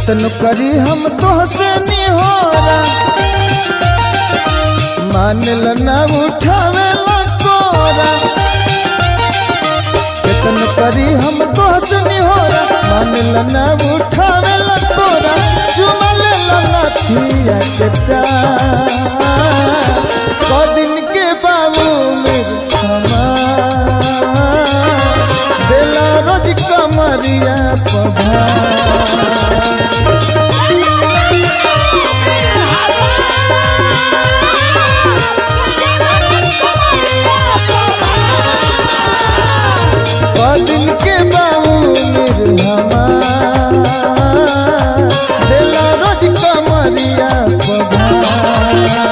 केतन करी हम तोहसे निहोरा मान ल ना उठावे ला कोरा केतन करी हम तोहसे निहोरा मान ल ना उठावे ला कोरा चुमल ला नथिया के डार दिन के बाबू मेरे हमार देला रोज कमरिया पधा दिन के बाबू निर्हमा देला रोज कमरिया पधा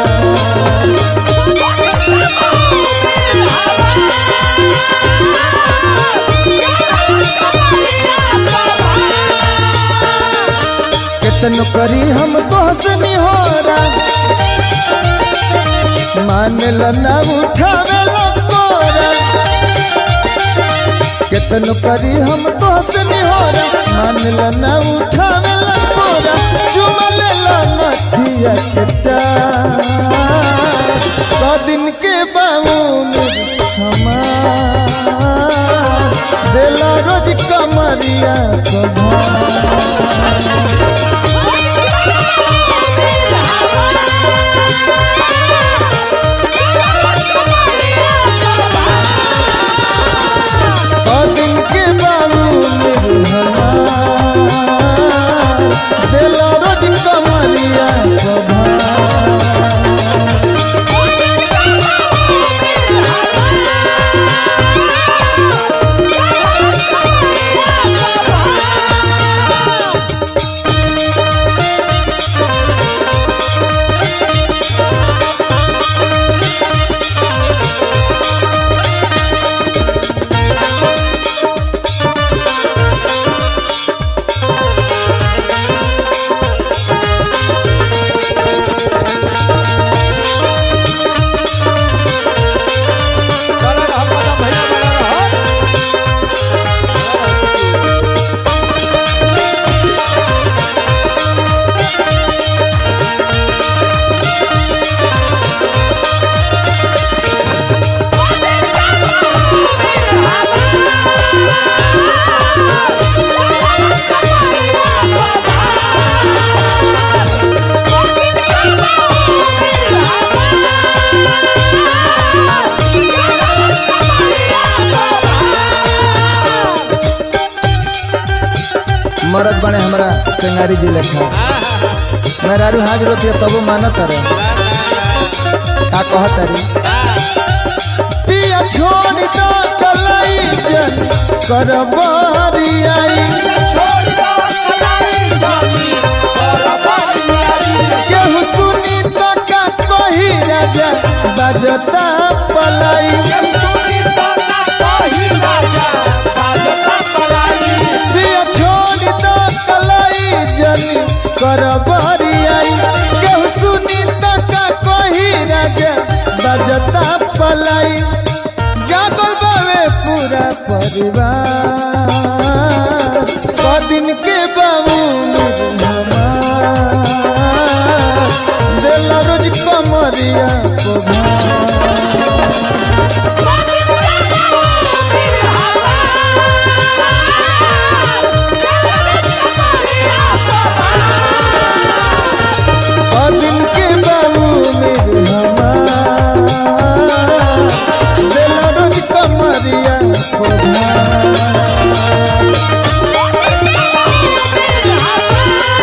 केतन करी हम तोहसे निहोरा मान ल ना उठावे ला कोरा केतन करी हम तोहसे निहोरा मान ल ना उठावे ला कोरा चुमल ला नथिया के डार सौ दिन के बाबू हमार देला रोज कमरिया कभा दिन के बाबू निर्भला देला रोज कमरिया कभा बड़ा रहा बड़ा भैया बड़ा रहा मरद बने हमरा चंगारी जी लेखा मेहरारू हाजिर होती है तबो मानत रे का कहत रे पिया छोड़ दो कलाई जन करबारी आई केहू सुनी तो का कही राजा बजता पलाई पिया छोड़ दो कलाई जनी करबारी आई केहू सुनी तो का कही राजा बजता पलाई जागल बावे पूरा परिवार कदिन के बाबू देला रोज कमरिया को दिन के बाबू मेरे हमार देला रोज कमरिया को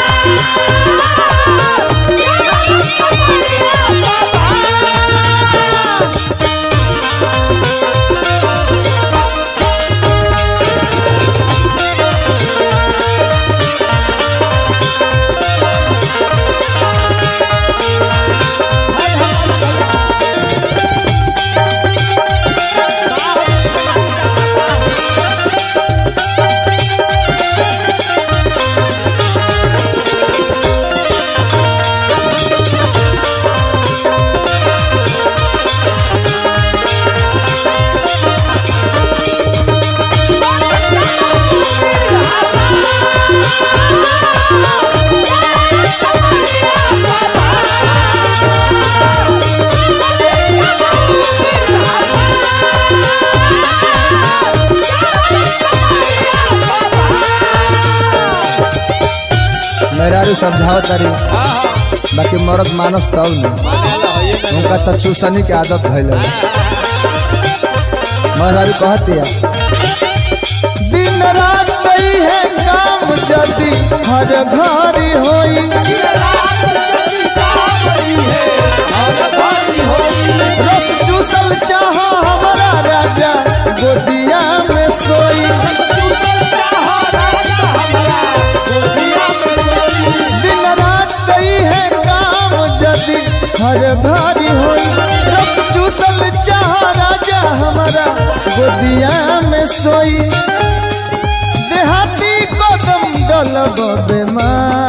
मेहरारू समझाओ तारी हाँ हाँ बाकी मरद मानस तब न माने ला होइए ना उनका तो चूसनी के आदत भइल मेहरारू कहती है दिन रात कई है काम जदी हर घरी होई रस चूसल चाह हमारा राजा गोदिया में सोई दिन रात कई है काम जदी हर घरी होई रस चूसल चाह राजा हमारा गोदिया में सोई देहाती कदम डलब बेमार